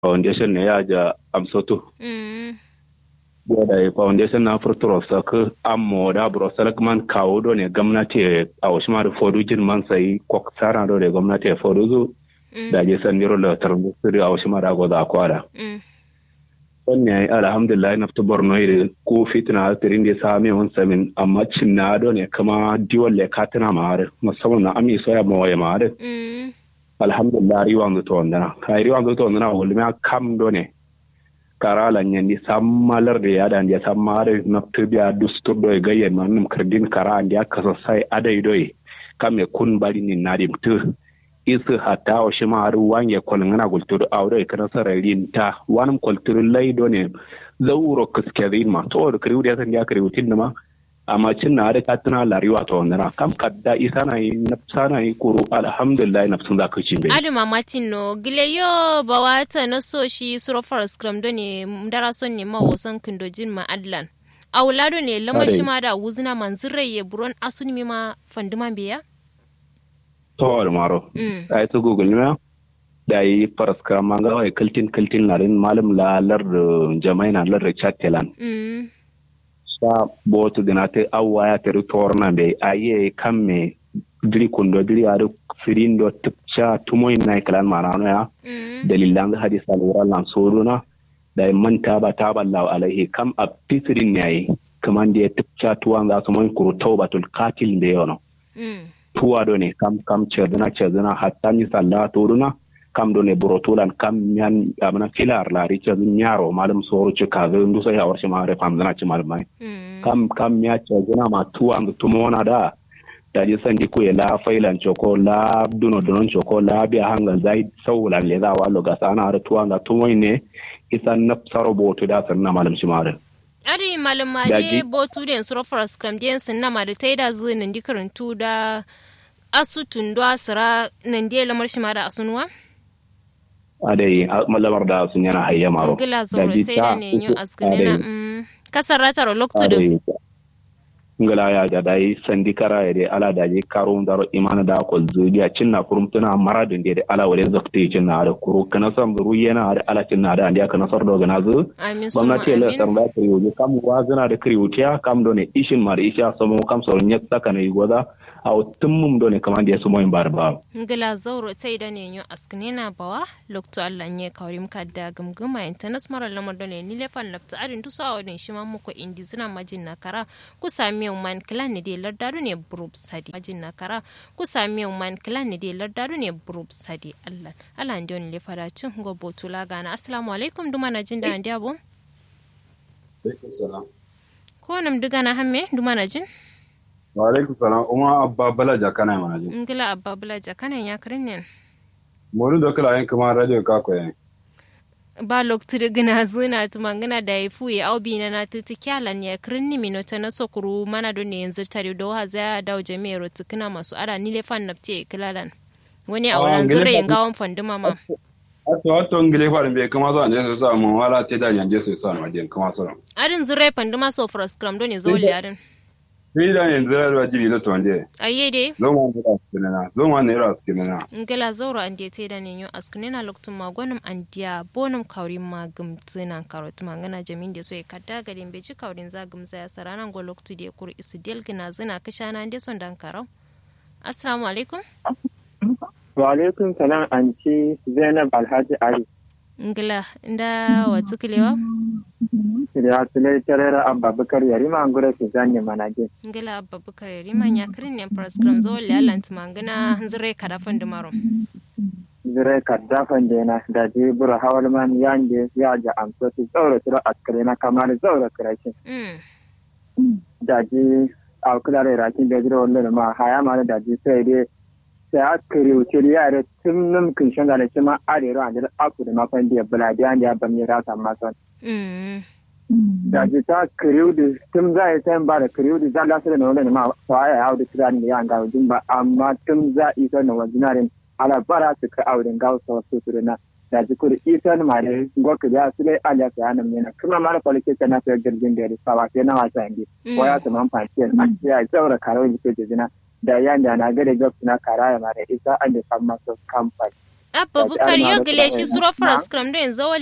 foundation ne ya ja amsoto Mm. da foundation na furturo saka ammo da bro salakman kawo do ne gwamnati a wasu ma da fodu jin man sai kok sara do ne gwamnati a fodu zu Mm. da je san niro da tarbu siri a wasu ma da goza akwada Mm. wannan alhamdulillah na fita borno iri ko fitina tirin da sami wani samin amma cin na do ne kama diwan le katina ma har musamman na ami soya ma waye ma har Mm. alhamdulillah riwan zu to wandana kai riwan zu to wandana wulma kam do ne kara nyandi sammalar da ya dan ya sammare na tubiya dustur do gayye manum kardin kara andi aka sai adai do kame kun bari ni nadim tu isu hatta o shima har wange kol ngana gultur awre kana sararin ta wanum kultur laido ne zauro kuskerin ma to da kriu da san ya kriu tin ma amma cin na da katina lariwa to wannan kam kadda isa na yi nafsa na yi kuru alhamdulillah nafsun za ka ci bai aduma martin no gile yo bawata na so shi suro forest gram do ne dara son ne ma wasan kindojin ma adlan awlado ne lamar Are. shi ma da wuzina manzirai ye buron asuni mi ma fanduman biya to maro mm ai to google ne da yi faraska manga wai kaltin kaltin na rin malam la lar jamai na lar chattelan mm sa botu dina te awwa ya teru torna be aye kamme diri kundo diri adu firindo tipcha tumoy na kalan marano ya mm dalilan hadis al lan soruna da man taba taba law alaihi kam a pisirin yayi kaman da tipcha tuwan za su man kuru taubatul qatil be yono mm tuwa do ne kam kam ceduna ceduna hatta ni salla toruna kam do ne burotulan kam nyan amana filar la ri cedu nyaro malum soru ci kaze ndu so ya warshi ma re pam dana ci malum mai mm kam kam ya ceduna ma tuwa ndu tumona da da ji sandi ku ya la failan choko la duno dunon choko la biya hangan zai saulan le za wallo ga sana har tuwa ga tumoy ne isan na saro botu da sanna malum shi mare ari malum ma Daji. de botu den suro forest gram den sin na ma da taida zu nan di karantu da asutun do asira nan de lamar shi ma da asunuwa adai malamar da sun yana hayya maro ngila zoro Daji taida ta- ne yo askunena adai. mm kasarata ro loktudu ngala ya da dai sandi kara ya dai ala da je karo daro imana da ko zudiya cinna kurum tuna maradin da ala wale zakti cinna da kuru kana sam ru yana da ala cinna da andiya kana sar doga nazu amin suma gwamnati la amin san da kriyo kam wazana da kriyo tiya kam do ne ishin mar isha samo kam so nyat saka ne goda aw tummum do ne kaman da sumo bar ba ngila zauro taida ne yo askunena bawa lokto Allah nye kawrim kadda gumguma internet mara lamar dole ni lefan nafta arin tuso a wadin shi ma muku indi zina majin na kara ku sami man klan ne de lardaru ne burub sadi majin na kara ku sami man klan ne de lardaru ne burub sadi Allah Allah ndi on lefa da cin go botula gana assalamu alaikum duma na jin da ndi abo Alaikum salam. ko nam diga na hamme duma na jin Wa alaikum salam. Uma abba bala jakana mana ji. ngila abba bula jakanan ya kirin ne Moru da kala yin kuma radio ka ko yin. ba loktude gina zuna tuma gina da ya fuye au bi na na tuti kyalan ya kirinni minota na sokuru mana don ne yanzu tare da wa za da jami'ar tukuna masu ara ni le fan napte kilalan wani a Ah, wurin ngile zure fa- yin gawon fanduma ma Ato ato ngile fa be kuma so anje so sa mun wala te da yanje so sa ma je kuma so. arin zure fanduma so for scrum don ne zo arin Fi da yin zira da jiri da to anje. ayye de Zo ma ne ra skinana. Zo ma ne ra skinana. ngila zauro an de te da ne yo askunina loktun magonum an dia bonum kaurin ma gumtsina karot ma ngana jamin de so e kadda garin be ci kaurin za gumza ya saranan go loktu de kur isi del gina zina kashana de son dan karau assalamu alaikum Wa alaikum salam anti Zainab Alhaji Ali. ngila nda watu kilewa Da Sulai Tarera Abba Bakar Yarima an gura su zanye manage. ngila abba bukar rima nya kirin ne program zo le alant mangana zure kada fandu maro Zire kaddafan da yana da je bura hawalman yande ya ja amsa su zaura tura askare na kamar zaura kirashin. mm Da je a kula da rakin da jira wannan ma haya ma da je sai dai sai askare wuce da yare tun nan kin shanga da cima arero an da aku da mafan da bula da ya ban ya rasa masan. mm da ji ta kiriu da tun za a yi sayan ba da kiriu da za a lasu da na wani ma fa ya hau da tirani da yan gawo din ba amma tun za a isa na wajinarin ala bara su ka auren gawo sa wasu su na da ji kuri isa na mare gwaka da su dai aliya su yana mena kuma mara kwalike ta na fiye jirgin da ya risa ba sai na wasa yanzu ko ya su man fasiyar a ya zaura karo da ke jina da yan da na gada gab na kara ya mara isa an da san masu kamfani abba bukar yo gile shi suro faras kram do yanzu